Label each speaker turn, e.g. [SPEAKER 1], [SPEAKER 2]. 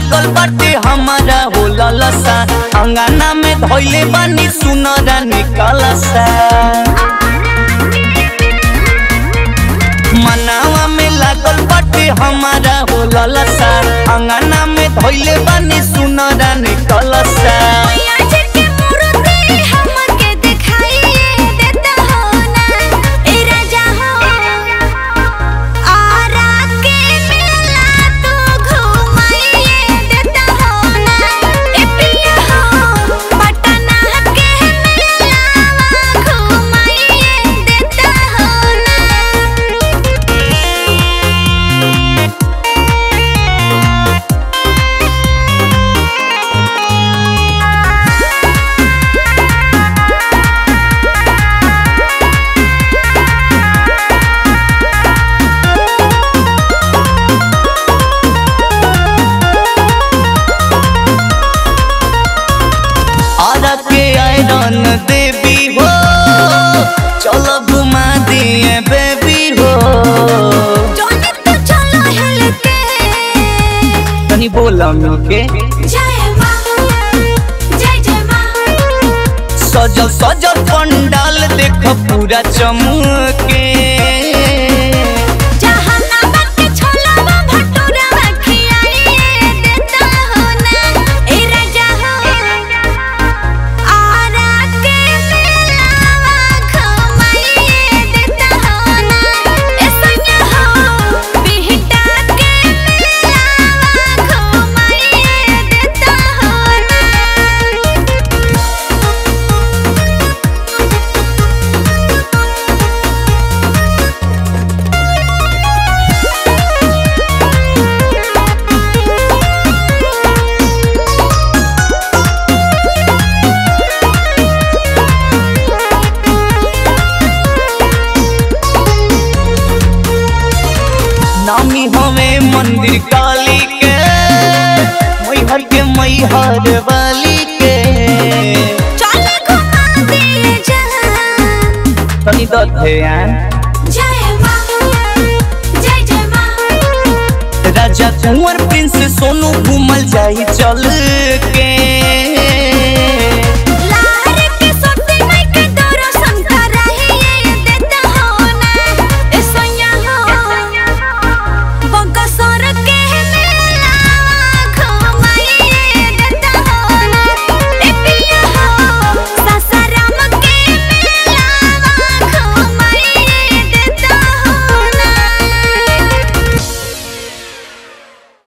[SPEAKER 1] लागल बाटे हमारा हो ललसा अंगना में धोइले बानी सुनरा निकलसा मनावा में लागल बाटे हमारा हो ललसा अंगना में धोइले बानी सुनरा निकलसा
[SPEAKER 2] मैया जी के मूर्ति हमके दिखाइए देता हो ना ए राजा हो आरा के मेला तू घुमाइए देता हो ना ए पिया हो पटना के मेला घुमाइए देता हो ना
[SPEAKER 1] आरा के आयरन देवी हो चलो घुमा दिए बेबी हो
[SPEAKER 2] जोनी तो चलो हिल के
[SPEAKER 1] तनी बोला मिलके
[SPEAKER 2] जय माँ जय जय माँ
[SPEAKER 1] सजल सजल पंडाल देख पूरा चमके
[SPEAKER 2] जहानाबाद के छोलावा भटूरा खियाइए देता हो ना ए राजा हो आरा के मेलावा घुमाइए देता हो ना ए सैया हो बिहटा के मेलावा घुमाइए देता हो ना
[SPEAKER 1] नामी हमें मंदिर काली के मैहर के मैहर वाली के
[SPEAKER 2] चल घुमा दिए जहां
[SPEAKER 1] तनी दो ध्यान
[SPEAKER 2] जय माँ जय जय माँ
[SPEAKER 1] राजा कुंवर प्रिंस सोनू घूमल जाई चल के